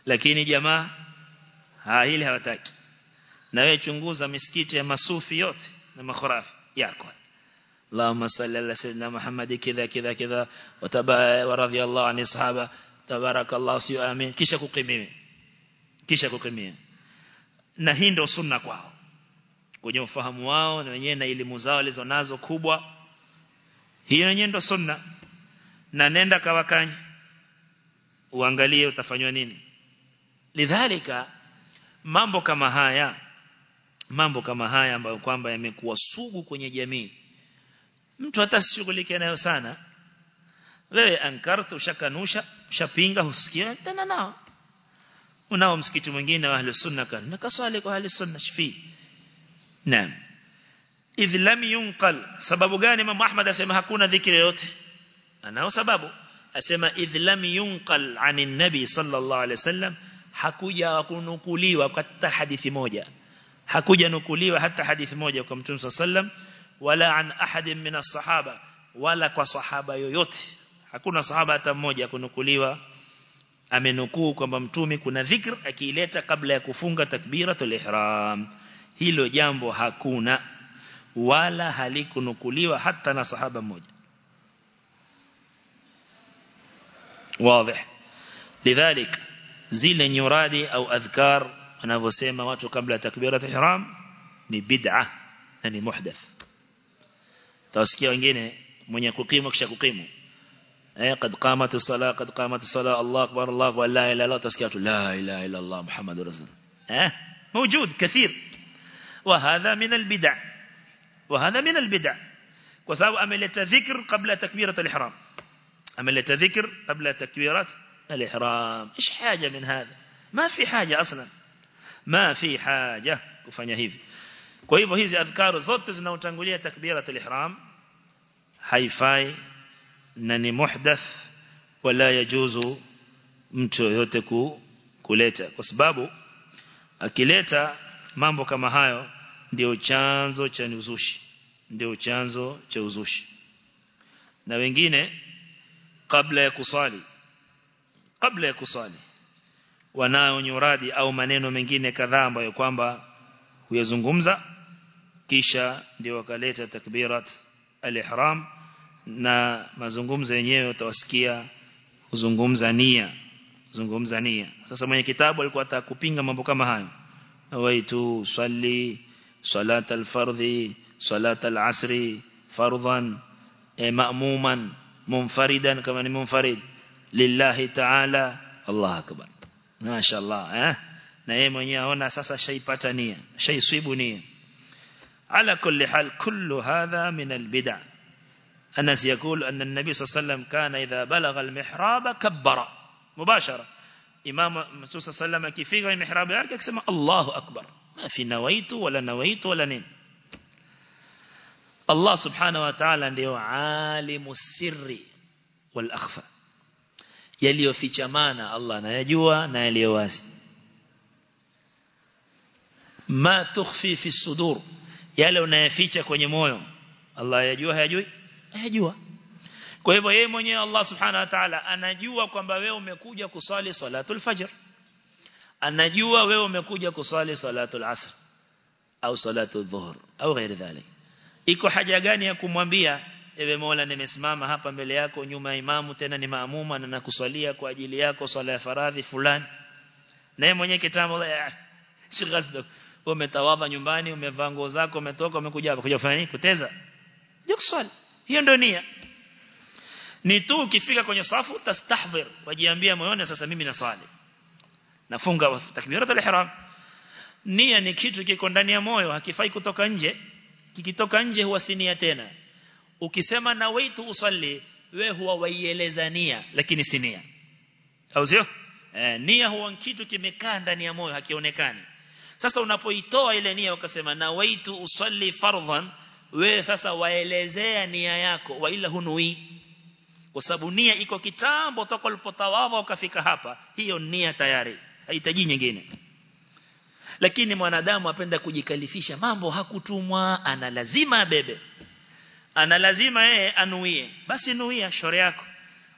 lakini jamaa ha hili hawataki na wewe chunguza misikiti ya masufi yote na makhurafi yako اللهم صل على سيدنا محمد كذا كذا كذا وتبا ورضي الله عن الصحابه تبارك الله سي امين kisha kukimia kisha kukimia na hii ndio sunna kwao kwenye ufahamu wao na wenyewe na elimu zao walizonazo kubwa hiyo yenyewe ndio sunna na nenda kawakanye uangalie utafanywa nini lidhalika mambo kama haya mambo kama haya ambayo kwamba yamekuwa sugu kwenye jamii mtu hata sishughulike nayo sana wewe ankartu ushakanusha ushapinga husikia tena nao unao msikiti mwingine wa ahli sunna kan nakaswali kwa ahli sunna shifi naam idh lam yunqal sababu gani Imam Ahmad asema hakuna dhikri yote anao sababu asema idh lam yunqal anin nabi sallallahu alaihi wasallam hakuja kunukuliwa hata hadithi moja hakuja nukuliwa hata hadithi moja kwa mtume sallam wala an ahadin min as-sahaba wala kwa sahaba yoyote hakuna sahaba hata mmoja kunukuliwa amenukuu kwamba mtume kuna dhikr akiileta kabla ya kufunga takbiratul ihram hilo jambo hakuna wala halikunukuliwa hata na sahaba mmoja واضح لذلك zile nyuradi au adhkar wanavyosema watu kabla takbirat ihram ni bid'a na ni muhdath tawasikia wengine mwenye kukimu kisha kukimu eh qad qamat as-salah qad qamat as-salah Allah akbar Allah akbar la ilaha illa Allah tasikia tu la ilaha illa Allah muhammadur rasul eh موجود كثير وهذا من البدع وهذا من البدع وسبب ameleta dhikr qabla takbirat al-ihram ameleta dhikr qabla takbirat الإحرام إيش حاجة من هذا ما في حاجة أصلا ما في حاجة kufanya hivi kwa hivyo hizi adhkaru zote zinaotangulia takbirat al-ihram haifai na ni muhdath wala yajuzu mtu yote ku, kuleta kwa sababu akileta mambo kama hayo ndio chanzo cha uzushi ndio chanzo cha uzushi na wengine kabla ya kusali kabla ya kusali wanao nyuradi au maneno mengine kadhaa ambayo kwamba huyazungumza kisha ndio wakaleta takbirat al-ihram na mazungumzo yenyewe utawasikia kuzungumza nia zungumza nia sasa mwenye kitabu alikuwa atakupinga mambo kama hayo waitu swali salat al-fardhi salat al-asri fardhan e, ma'muman munfaridan kama ni munfarid lillahi ta'ala Allah akbar mashaallah eh na yeye mwenyewe aona sasa shaipata nia shaiswibu nia ala kulli hal kullu hadha min albid'a Anas يقول أن النبي صلى الله عليه وسلم كان إذا بلغ المحراب كبر مباشرة إمام الرسول صلى الله عليه وسلم كيفيك المحراب yake akisema Allahu akbar ma fi nawaitu wala nawaitu wala nini Allah subhanahu wa ta'ala ndio alimu sirri wal akhfa yaliyofichamana Allah anayajua na yaliyo wazi ma tukhfi fi sudur yale unayaficha kwenye moyo Allah yajua hayajui hayajua kwa hivyo yeye mwenyewe Allah subhanahu wa ta'ala anajua kwamba wewe umekuja kusali salatul fajr anajua wewe umekuja kusali salatul asr au salatul dhuhr au ghairi dhalik iko haja gani ya kumwambia ewe Mola nimesimama hapa mbele yako nyuma ya imamu tena ni maamuma na nakuswalia kwa ajili yako swala ya faradhi fulani na yeye mwenyewe kitambo shighazdo umetawadha nyumbani umevaa nguo zako umetoka umekuja hapa kuja kufanya nini kuteza je kuswali hiyo ndio nia ni tu ukifika kwenye safu tastahdhir wajiambia moyoni sasa mimi nasali nafunga takbirat al-ihram nia ni kitu kiko ndani ya moyo hakifai kutoka nje kikitoka nje huwa si nia tena ukisema na waitu usalli we huwa waieleza nia lakini si nia au sio eh, nia huwa kitu kimekaa ndani ya moyo hakionekani sasa unapoitoa ile nia ukasema na waitu usalli fardhan we sasa waelezea nia yako wa ila hunui kwa sababu nia iko kitambo toka ulipotawadha ukafika hapa hiyo nia tayari haihitaji nyingine lakini mwanadamu apenda kujikalifisha mambo hakutumwa ana lazima abebe ana lazima yeye anuie basi nuia shore yako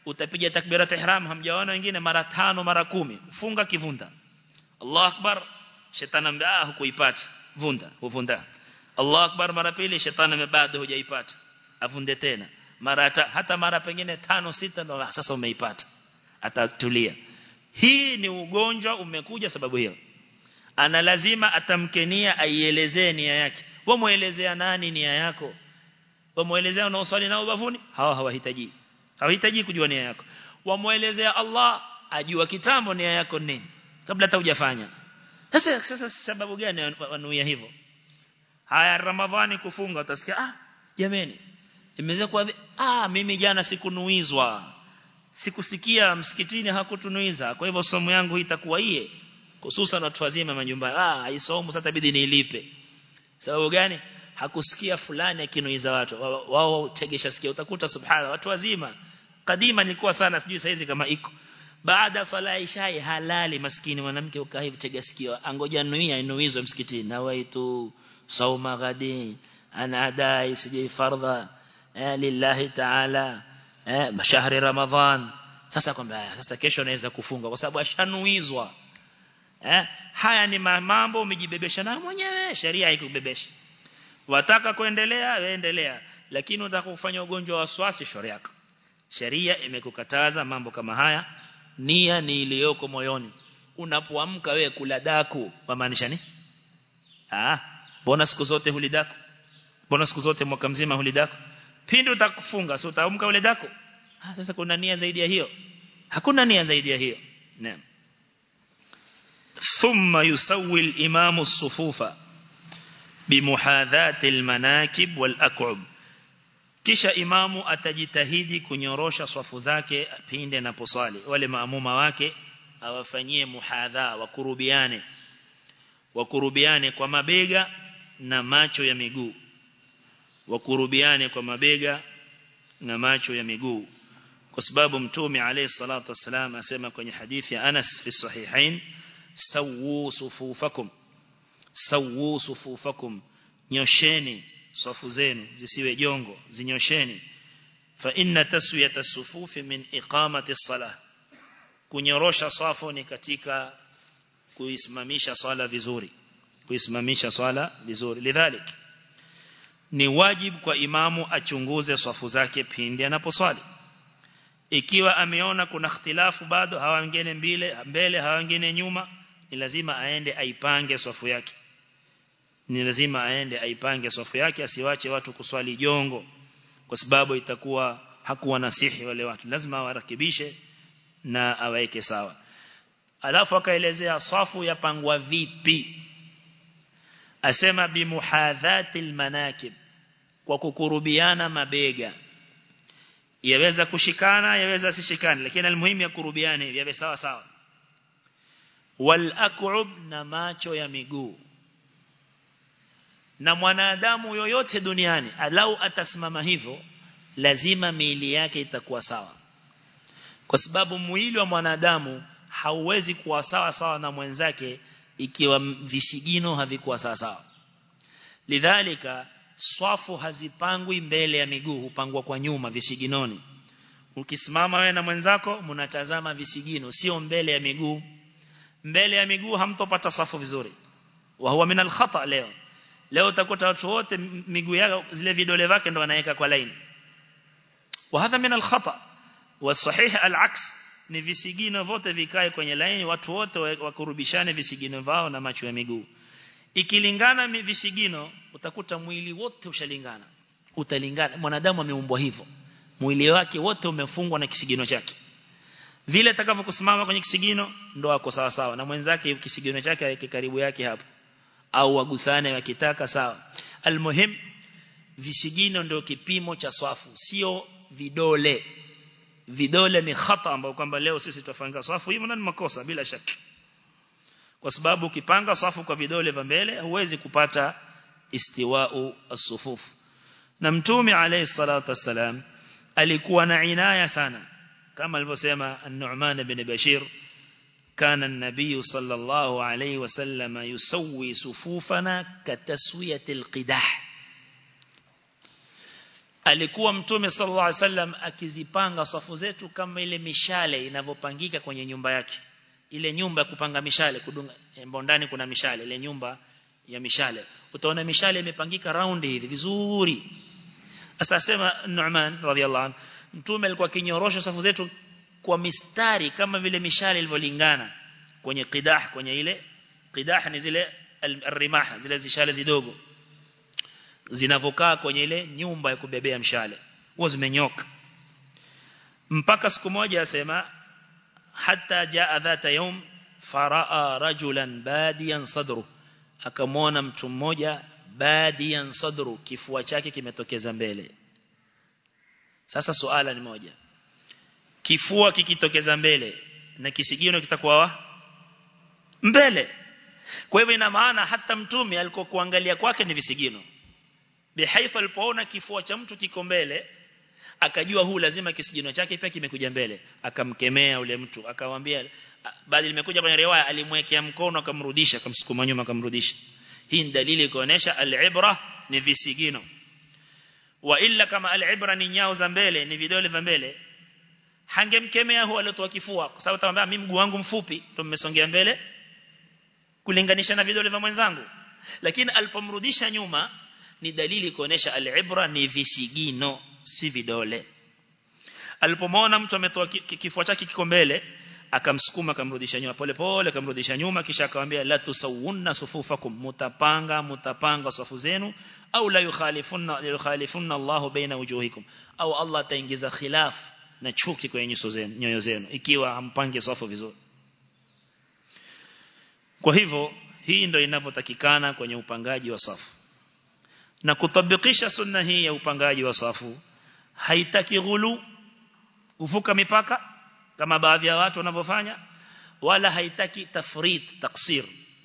utapiga takbirat ihram hamjaona wengine mara tano mara kumi funga kivunda Allah akbar shetani ambia hukuipata vunda huvunda Allah akbar mara pili shetani bado hujaipata avunde tena mara hata, hata mara pengine tano sita ndo sasa umeipata atatulia hii ni ugonjwa umekuja sababu hiyo ana lazima atamkenia aielezee nia yake wewe muelezea nani nia yako wewe muelezea unaoswali nao bavuni hawa hawahitaji hawahitaji kujua nia yako wamuelezea Allah ajua kitambo nia yako nini kabla hata hujafanya sasa sasa sababu gani wanuia hivyo haya ramadhani kufunga utasikia ah jameni imeweza kwa ah mimi jana sikunuizwa sikusikia msikitini hakutunuiza kwa hivyo somo yangu itakuwa iye hususan watu wazima majumbani ah haisomo sasa bidi nilipe sababu gani hakusikia fulani akinuiza watu wao tegesha sikia utakuta subhana watu wazima kadima nilikuwa sana sijui saizi kama iko baada swala isha halali maskini mwanamke ukaa hivi tega sikio angoja nuia inuizwe msikitini na waitu sauma gadi ana adai sijui fardha eh, lillahi ta'ala eh, shahri ramadhan sasa kwamba sasa kesho naweza kufunga kwa sababu ashanuizwa eh, haya ni mambo umejibebesha na mwenyewe sheria haikubebesha wataka kuendelea weendelea lakini unataka kufanya ugonjwa wa waswasi shauri yako sheria imekukataza mambo kama haya nia ni iliyoko moyoni unapoamka wewe kula daku maanisha ni ah mbona siku zote hulidaku mbona siku zote mwaka mzima hulidaku pindi utakufunga sio utaamka ule daku ah sasa kuna nia zaidi ya hiyo hakuna nia zaidi ya hiyo naam ثم يسوي الإمام الصفوف بمحاذاة المناكب والأكعب kisha imamu atajitahidi kunyorosha swafu zake pinde na poswali wale maamuma wake awafanyie muhadha wakurubiane wakurubiane kwa mabega na macho ya miguu wakurubiane kwa mabega na macho ya miguu kwa sababu mtume alayhi salatu wasalam asema kwenye hadithi ya Anas fi sahihain sawu sufufakum sawu sufufakum nyosheni safu zenu zisiwe jongo zinyosheni fa inna taswiyata sufufi min iqamati salah kunyorosha safu ni katika kuisimamisha swala vizuri kuisimamisha swala vizuri lidhalik ni wajibu kwa imamu achunguze safu zake pindi anaposwali ikiwa ameona kuna ikhtilafu bado hawa wengine mbele mbele hawa wengine nyuma ni lazima aende aipange safu yake ni lazima aende aipange safu yake asiwache watu kuswali jongo kwa sababu itakuwa hakuwa nasihi wale watu lazima warakibishe na aweke sawa alafu akaelezea safu yapangwa vipi asema bimuhadhatil manakib kwa kukurubiana mabega yaweza kushikana yaweza sishikane lakini almuhimu ya kurubiane yawe sawa sawa wal aq'ub na macho ya miguu na mwanadamu yoyote duniani alau atasimama hivyo lazima miili yake itakuwa sawa kwa sababu mwili wa mwanadamu hauwezi kuwa sawa sawa na mwenzake ikiwa visigino havikuwa sawa sawa lidhalika swafu hazipangwi mbele ya miguu hupangwa kwa nyuma visiginoni ukisimama wewe na mwenzako mnatazama visigino sio mbele ya miguu mbele ya miguu hamtopata safu vizuri wa huwa min al-khata leo leo utakuta watu wote miguu yao zile vidole vyake ndo wanaweka kwa line wa hadha min al-khata wa sahih al-aks ni visigino vote vikae kwenye line watu wote wakurubishane visigino vao na macho ya miguu ikilingana visigino utakuta mwili wote ushalingana utalingana mwanadamu ameumbwa hivyo mwili wake wote umefungwa na kisigino chake vile atakavyokusimama kwenye kisigino ndo ako sawa sawa na mwenzake kisigino chake aweke karibu yake hapo au wagusane wakitaka sawa almuhim visigino ndio kipimo cha swafu sio vidole vidole ni khata ambao kwamba leo sisi tutafanga swafu hivyo ni makosa bila shaka kwa sababu ukipanga safu kwa vidole vya mbele huwezi kupata istiwa'u as-sufuf na mtume alayhi salatu wasalam alikuwa na inaya sana kama alivyosema an-Nu'man ibn Bashir كان النبي صلى الله عليه وسلم يسوي صفوفنا كتسوية القداح alikuwa mtume sallallahu alaihi wasallam akizipanga safu zetu kama ile mishale inavyopangika kwenye nyumba yake ile nyumba ya kupanga mishale kudunga ndani kuna mishale ile nyumba ya mishale utaona mishale imepangika round hivi vizuri sasa sema Nu'man radhiallahu anhu mtume alikuwa kinyorosha safu zetu kwa mistari kama vile mishale ilivyolingana kwenye qidah kwenye ile qidah ni zile al-rimah zile zishale zidogo zinavokaa kwenye ile nyumba ya kubebea mshale huwa zimenyoka mpaka siku moja asema hatta jaa dhata yawm faraa rajulan badiyan sadru akamwona mtu mmoja badiyan sadru kifua chake kimetokeza mbele sasa suala ni moja kifua kikitokeza mbele na kisigino kitakuwa mbele kwa hivyo ina maana hata mtume alikuwa kuangalia kwake ni visigino bihaifa alipoona kifua cha mtu kiko mbele akajua huu lazima kisigino chake pia kimekuja mbele akamkemea ule mtu akamwambia bali limekuja kwenye riwaya alimwekea mkono akamrudisha akamsukuma nyuma akamrudisha hii ni dalili kuonesha al-ibra ni visigino wa illa kama al-ibra ni nyao za mbele ni vidole vya mbele hangemkemea huyo aliyotoa kifua kwa sababu atamwambia mimi mguu wangu mfupi ndio mmesongea mbele kulinganisha na vidole vya mwenzangu lakini alipomrudisha nyuma ni dalili kuonesha al-ibra ni visigino si vidole alipomwona mtu ametoa kifua chake kiko mbele akamsukuma akamrudisha nyuma pole pole akamrudisha nyuma kisha akamwambia la tusawunna sufufakum mutapanga mutapanga safu zenu au la yukhalifunna yukhalifunna Allah baina wujuhikum au Allah ataingiza khilaf na chuki kwenye nyuso zenu nyoyo zenu ikiwa hampange safu vizuri kwa hivyo hii ndio inavyotakikana kwenye upangaji wa safu na kutabikisha sunna hii ya upangaji wa safu haitaki ghulu kuvuka mipaka kama baadhi ya watu wanavyofanya wala haitaki tafrit taksir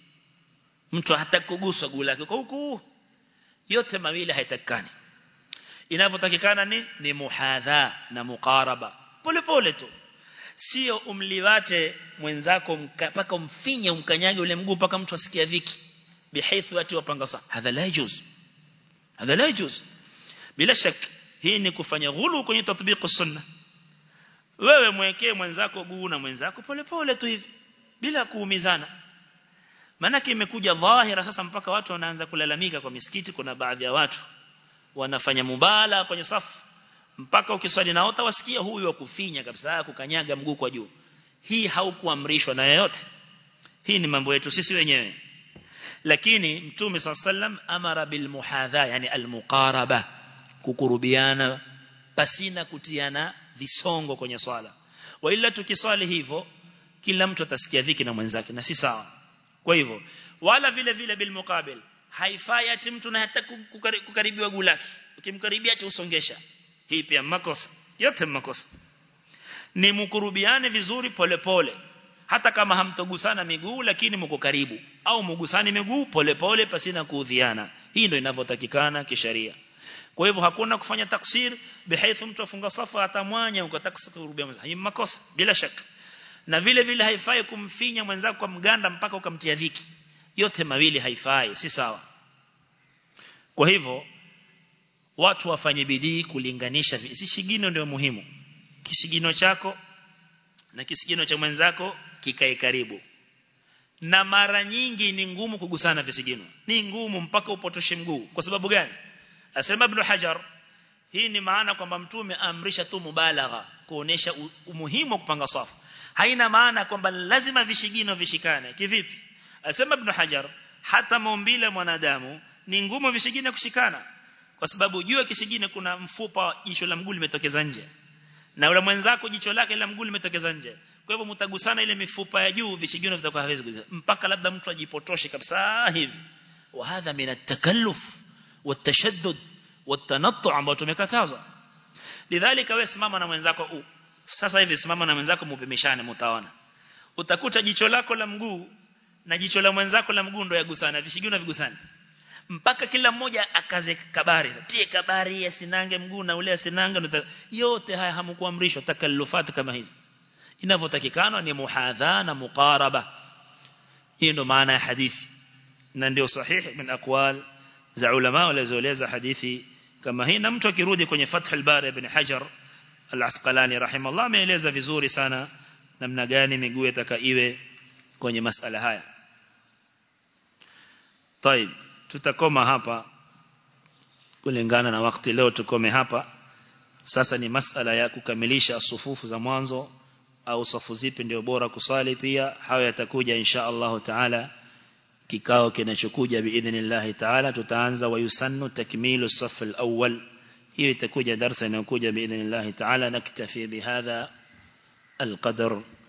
mtu hataki kuguswa guu lake kwa huku yote mawili haitakikani inavyotakikana ni ni muhadha na muqaraba pole pole tu sio umliwate mwenzako mpaka umfinye umkanyage ule mguu mpaka mtu asikia dhiki bihaithu watu wapanga sawa hadha la yajuz hadha la yajuz bila shaka hii ni kufanya ghulu kwenye tatbiq sunna wewe mwekee mwenzako guu na mwenzako pole pole tu hivi bila kuumizana maana imekuja dhahira sasa mpaka watu wanaanza kulalamika kwa misikiti kuna baadhi ya watu wanafanya mubala kwenye safu mpaka ukiswali nao utawasikia huyu wa kufinya kabisa kukanyaga mguu kwa juu hii haukuamrishwa na yeyote hii ni mambo yetu sisi wenyewe lakini mtume sallam amara bil muhadha yani al muqaraba kukurubiana pasina kutiana visongo kwenye swala wa ila tukiswali hivyo kila mtu atasikia dhiki na mwenzake na si sawa kwa hivyo wala vile vile bil muqabil haifai ati mtu na hata kukaribiwa guu lake ukimkaribia ati usongesha hii pia makosa yote makosa ni mkurubiane vizuri pole pole hata kama hamtogusana miguu lakini mko karibu au mgusani miguu pole pole pasina kuudhiana hii ndio inavyotakikana kisheria kwa hivyo hakuna kufanya taksir bihaithu mtu afunga safa atamwanya ukataka kurubia mwenzako hii makosa bila shaka na vile vile haifai kumfinya mwenzako kwa mganda mpaka ukamtia dhiki yote mawili haifai si sawa kwa hivyo watu wafanye bidii kulinganisha kisigino ndio muhimu kisigino chako na kisigino cha mwenzako kikae karibu na mara nyingi ni ngumu kugusana visigino ni ngumu mpaka upotoshe mguu kwa sababu gani asema ibn hajar hii ni maana kwamba mtume amrisha tu mubalagha kuonesha umuhimu wa kupanga safu haina maana kwamba lazima vishigino vishikane kivipi asema ibn hajar hata maumbile mwanadamu ni ngumu vishigino kushikana kwa sababu jua kisigino kuna mfupa jicho la mguu limetokeza nje na yule mwenzako jicho lake la mguu limetokeza nje kwa hivyo mtagusana ile mifupa ya juu visigino vitakuwa hawezi kugusana mpaka labda mtu ajipotoshe kabisa hivi wa hadha min at-takalluf والتشدد والتنطع ambao tumekatazwa lidhalika wewe simama na mwenzako u sasa hivi simama na mwenzako mupimishane mtaona utakuta jicho lako la mguu na jicho la mwenzako la mguu ndio yagusana visigino vigusana mpaka kila mmoja akaze kabari tie kabari asinange mguu na ule asinange yote haya hamkuamrishwa takallufat kama hizi inavyotakikana ni muhadha na muqaraba hiyo ndo maana ya hadithi na ndio sahihi min aqwal za ulama walizoeleza hadithi kama hii na mtu akirudi kwenye Fath al-Bari ibn Hajar al-Asqalani rahimahullah ameeleza vizuri sana namna gani miguu itaka iwe kwenye masala haya طيب tutakoma hapa kulingana na wakati leo tukome hapa sasa ni masala ya kukamilisha sufufu za mwanzo au safu zipi ndio bora kusali pia hayo yatakuja insha Allah taala kikao kinachokuja biidhnillah taala tutaanza wayusannu takmilu saf al-awwal hiyo itakuja darasa inayokuja biidhnillah taala naktafi bihadha القدر